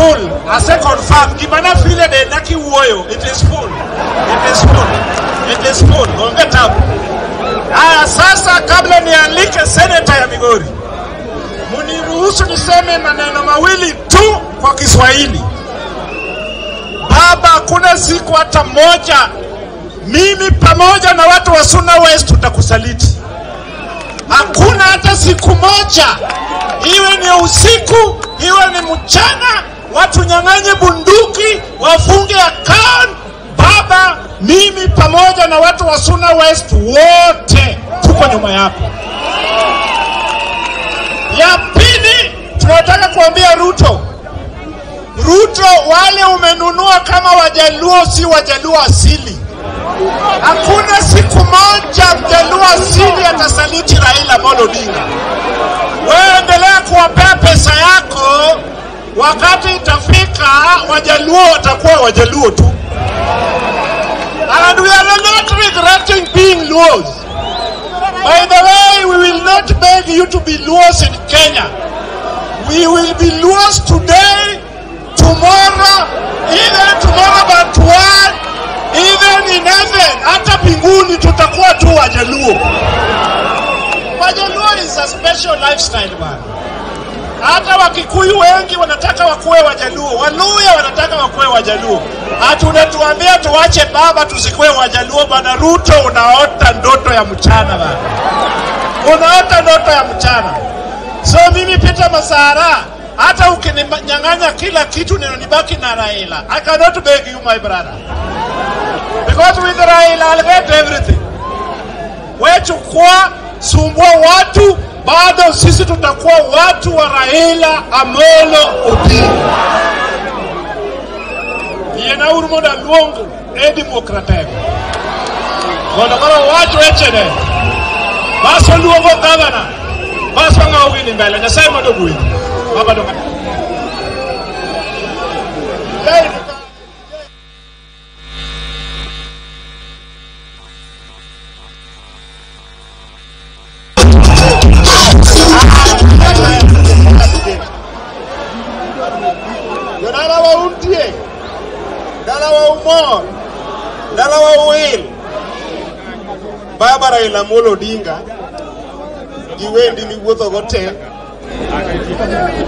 full. Ase confirm. Gimana file de naki uoyo. It is full. It is full. It is full. Onge tabu. Haya sasa kabla nialike seneta ya Migori. Muniruhusu niseme maneno mawili tu kwa Kiswahili. Baba, hakuna siku hata moja mimi pamoja na watu wa Suna West tutakusaliti. Hakuna hata siku moja, iwe ni usiku, iwe ni mchana, watu nyang'anye bunduki, wafunge account. Baba, mimi pamoja na watu wa Suna West wote tuko nyuma yako. Ya pili, tunataka kuambia Ruto, Ruto, wale umenunua kama Wajaluo si Wajaluo asili. Hakuna siku moja Mjaluo asili atasaliti Raila Amolo Odinga. Wewe endelea kuwapea pesa yako, wakati itafika Wajaluo watakuwa Wajaluo tu. And we are not regretting being Luos. By the way, we will not beg you to be Luos in Kenya. We will be Luos today, tomorrow, even tomorrow but one, even in heaven, hata mbinguni tutakuwa tu Wajaluo. Wajaluo is a special lifestyle bana. Hata Wakikuyu wengi wanataka wakuwe Wajaluo, Waluya wanataka wakuwe Wajaluo. Hatunatuambia tuwache baba tusikuwe Wajaluo bana. Ruto, unaota ndoto ya mchana bana, unaota ndoto ya mchana. So mimi Peter Masara, hata ukininyang'anya kila kitu ninanibaki na Raila. I cannot beg you my brother. Because with Raila I'll get everything. We chukua, sumbua watu, bado sisi tutakuwa watu wa Raila Amolo Odinga. Yena urmo da luongo e demokratego. Mondo koro wach wechene. Baso luongo gavana. Baso ng'awo wini mbele. Nyasaye mondo gwedhi. Baba do. Hey. Dala wa untie, dala wa umor, dala wa uwil. Baba Raila Amolo Odinga, gi wendi miwuotho go te